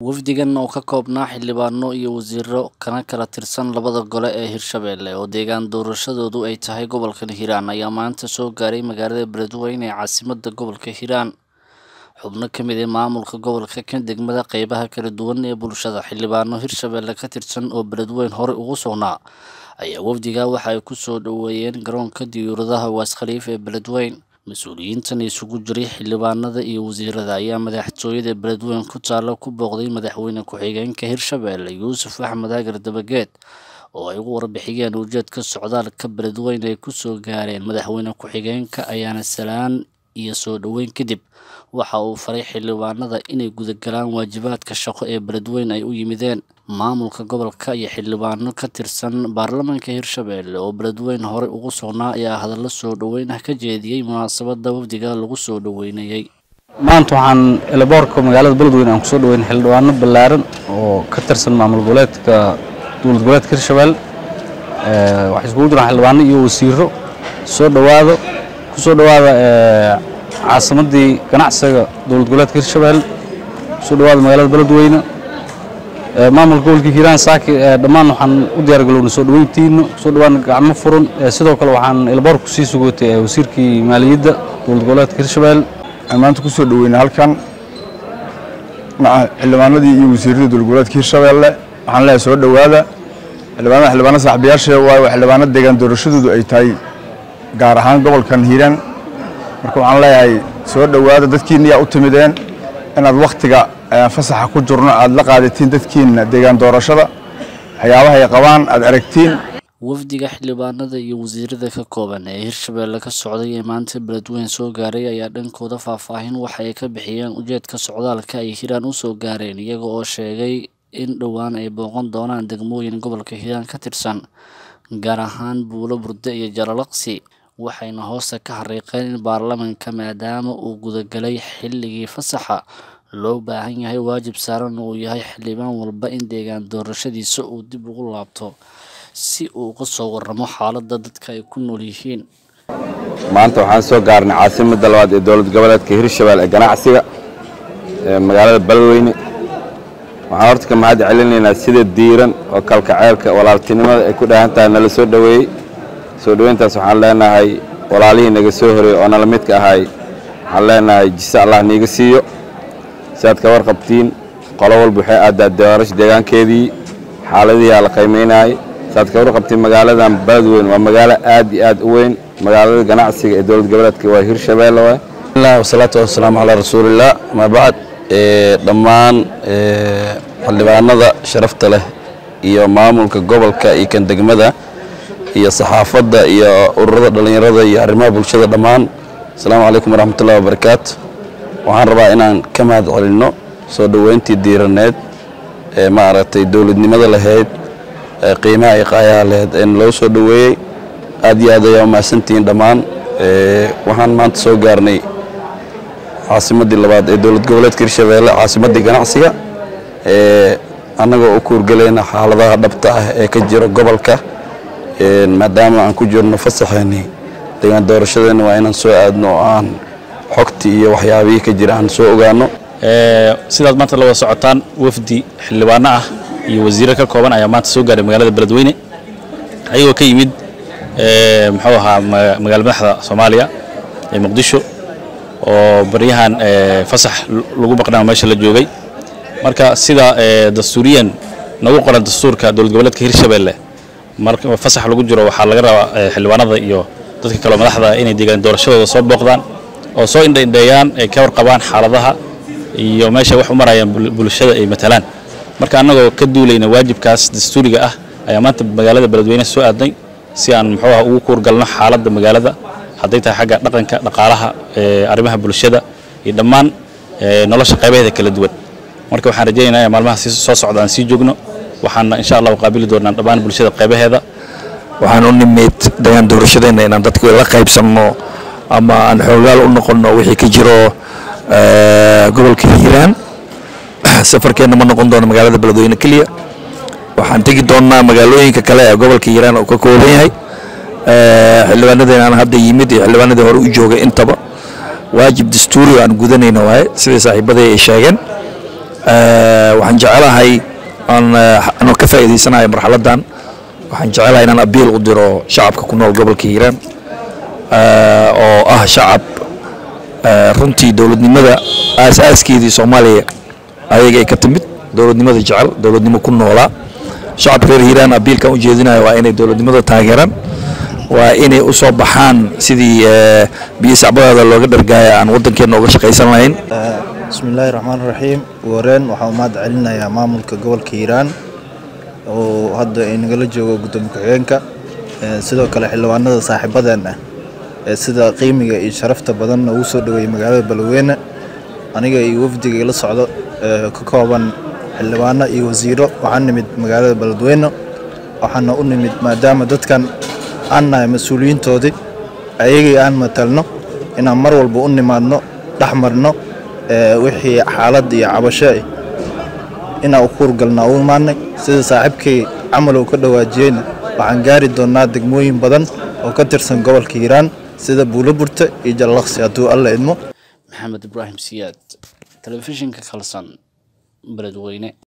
wafdigan oo ka koobnaa xildhibaano iyo wasiiro kana kala tirsan labada gole ee hirshabelle oo deegaan doorashadoodu ay tahay gobolka hiiraan ayaa maanta soo gaaray magaalada beledweyne ee caasimada gobolka hiiraan xubno ka mid ah maamulka gobolka kan degmada qeybaha kala duwan ee bulshada xildhibaano hirshabelle ka tirsan oo beledweyne horey ugu sugnaa ayaa wafdiga waxa ay ku soo dhoweeyeen garoonka diyuuradaha waas khaliif ee beledweyne mas-uuliyiintan isugu jiray xildhibaanada iyo wasiirada ayaa madaxtooyada beledweyne ku taalla ku booqday madaxweyne ku-xigeenka hirshabelle yuusuf axmed agar dabageed oo ay ugu warbixiyeen ujeedka socdaalka beledweyne ay ku soo gaareen madaxweyne ku-xigeenka ayaana salaan iyo soo dhoweyn kadib waxa uu faray xildhibaanada inay gudagalaan waajibaadka shaqo ee beledweyne ay u yimideen maamulka gobolka iyo xildhibaano ka tirsan baarlamaanka hirshabelle oo beledweyne horey ugu sugnaa ayaa hadallo soo dhoweyn ah ka jeediyey munaasabada wafdiga lagu soo dhoweynayey maanta waxaan eleboorka magaalada beledweyne aan kusoo dhaweyn xildhibaano ballaaran oo ka tirsan maamul goboleedka dowlad goboleedka hirshabelle waxay iskugu jiraan xildhibaano iyo wasiiro soo dhowaado kusoo dhowaada caasimadii ganacsiga dowlad goboleedka hirshabelle kusoo dhowaada magaalada beledweyne maamulka gobolka hiiraan saaki dhammaan waxaan u diyaar galowna soo dhoweyntiino kusoo dhawaana gacmo furan sidoo kale waxaan elboorku sii sugootay wasiirkii maaliyadda dowlad goboleedka hirshabelle maanta kusoo dhoweyna halkan xildhibaanadii iyo wasiiradii dowlad goboleedka hirshabelle waxaan leeyahay soo dhowaada xildhibaanada xildhibaano saaxiibayaasha waayo waa xildhibaano deegaan doorashadoodu ay tahay gaar ahaan gobolkan hiiraan marka waxaan leeyahay soo dhowaada dadkiinna yaa u timideen inaad wakhtiga fasaxa ku jirno aad la qaadatiin dadkiinna deegaan doorashada waxyaabaha ay qabaan aad aragtiin wafdiga xildhibaanada iyo wasiirada ka kooban ee hirshabelle ka socday ee maanta beledweyne soo gaaray ayaa dhankooda faahfaahin waxa ay ka bixiyeen ujeedka socdaalka ay hiiraan u soo gaareen iyaga oo sheegay in dhowaan ay booqan doonaan degmooyin gobolka hiiraan ka tirsan gaar ahaan buulo burde iyo jalalaqsi waxayna hoosta ka xariiqeen in baarlamaanka maadaama uu gudagalay xilligii fasaxa loo baahan yahay waajib saaran uu yahay xildhibaan walba in deegaan doorashadiisa uu dib ugu laabto si uu uga soo waramo xaaladda dadka ay ku nool yihiin maanta waxaan soo gaarnay caasimadda labaad ee dowlad goboleedka hirshabelle ee ganacsiga ee magaalada beledweyne waxaan horta ka mahad celinaynaa sida diiran oo kalkaceelka walaaltinimada ay ku dhahan tahay nala soo dhoweeyey soo dhoweyntaas waxaan leenahay walaalihii naga soo horeeyey oo nala midka ahay waxaan leenahay jise allah niiga siiyo si aad ka warqabtiin qolo walba waxay aaddaa doorasha deegaankeedii xaaladihiaa la qiimaynaayay si aad ka warqabtiin magaaladan beledweyne waa magaalo aad iyo aad u weyn magaalada ganacsiga ee dowlad goboleedka waa hirshabelle waay wasalaatu wasalaamu calaa rasuulillaah amaa bacd dhammaan xildhibaanada sharafta leh iyo maamulka gobolka iyo kan degmada iyo saxaafadda iyo ururada dhallinyarada iyo arrimaha bulshada dhammaan asalaamu calaykum waraxmatullahi wabarakaatu waxaan rabaa inaan ka mahad celinno soo dhoweyntii diiraneed ee maaragtay dowladnimada lahayd ee qiimaha iyo qaayaha lahayd ee loo soo dhoweeyey aad iyo aad ayaa umahadsantihiin dhammaan waxaan maanta soo gaarnay caasimaddii labaad ee dowlad goboleedka hirshabelle caasimaddii ganacsiga annagoo u kuurgelayna xaaladaha dhabta ah ee ka jira gobolka maadaama aan ku jirno fasaxeennii deegaan doorashadeenna waa inaan soo aadno oo aan xogtii iyo waxyaabihii ka jira aan soo ogaano sidaad maanta la wada socotaan wafdi xildhibaano ah iyo wasiiro ka kooban ayaa maanta soo gaaray magaalada beledweyne ayagoo ka yimid muxuu ahaa magaala madaxda soomaaliya ee muqdisho oo baryahan fasax lagu maqnaa meesha la joogay marka sida dastuuriyan nagu qoran dastuurka dowlad goboleedka hirshabelle marka fasax lagu jiro waxaa laga rabaa xildhibaanada iyo dadka kaleo madaxda inay deegaan doorashadooda soo booqdaan oo soo indhaindheeyaan ay ka warqabaan xaaladaha iyo meesha wax u marayaan bulshada ay matalaan marka annagoo ka duulayna waajibkaas dastuuriga ah ayaa maanta magaalada beledweyne soo aadnay si aan muxuu ah ugu kuurgalno xaaladda magaalada hadday tahay xagga dhaqanka dhaqaalaha arrimaha bulshada iyo dhammaan nolosha qaybaheeda kala duwan marka waxaan rajaynaynaa in maalmaha soo socda aan sii joogno waxaana insha allah qaabili doonaa dhammaan bulshada qaybaheeda waxaan u nimid deegaan doorashadeenna inaan dadka la qaybsanno ama aan xoogaal u noqonno wixii ka jiro gobolka hiiraan safarkeenna ma noqon doono magaalada beledweyne keliya waxaan tegi doonnaa magaalooyinka kale ee gobolka hiiraan uu ka kooban yahay xildhibaanadeenaan hadda yimid iyo xildhibaanadii hore u joogay intaba waajib dastuuri oo aan gudanayna waaye sidai saaxiibadii ay sheegeen waxaan jecelahay aan anoo ka faa'iidaysanayo marxaladdan waxaan jecelahay inaan abiil u diro shacabka ku nool gobolka hiiraan oo ah shacab runtii dowladnimada aas-aaskeedii soomaaliya ayaga ay ka timid dowladnimada jecel dowladnimo ku noolaa shacabka reer hiiraan abiilkan u jeedinayo waa inay dowladnimada taageeraan waa inay u soo baxaan sidii biyo sacbadaada looga dhargaaya aan waddankeenna uga shaqaysan lahayn bismillaahi raxmaan raxiim wareen waxaa u mahad celinayaa maamulka gobolka hiiraan oo hadda inagala joogo guddoomiye ku-xigeenka sidoo kale xildhibaanada saaxiibadeen ah ee sida qiimiga iyo sharafta badan ugu soo dhaweeyey magaalada balweyne aniga iyo wafdiga ila socdo ka kooban xildhibaano iyo wasiiro waxaan nimid magaalada beledweyne waxaana u nimid maadaama dadkan aan nahay mas-uuliyiintoodii ayagii aan matalno inaan mar walba u nimaadno dhex marno wixii xaalad iyo cabasho inaan u kuurgalnaa u imaanay sida saaxiibkay camal uu ka dhawaajiyeyna waxaan gaari doonnaa degmooyin badan oo ka tirsan gobolka hiiraan sida buuloburta iyo jallaqsi hadduu alla idmo maxamed ibraahim siyaad telefishinka kalsan beledweyne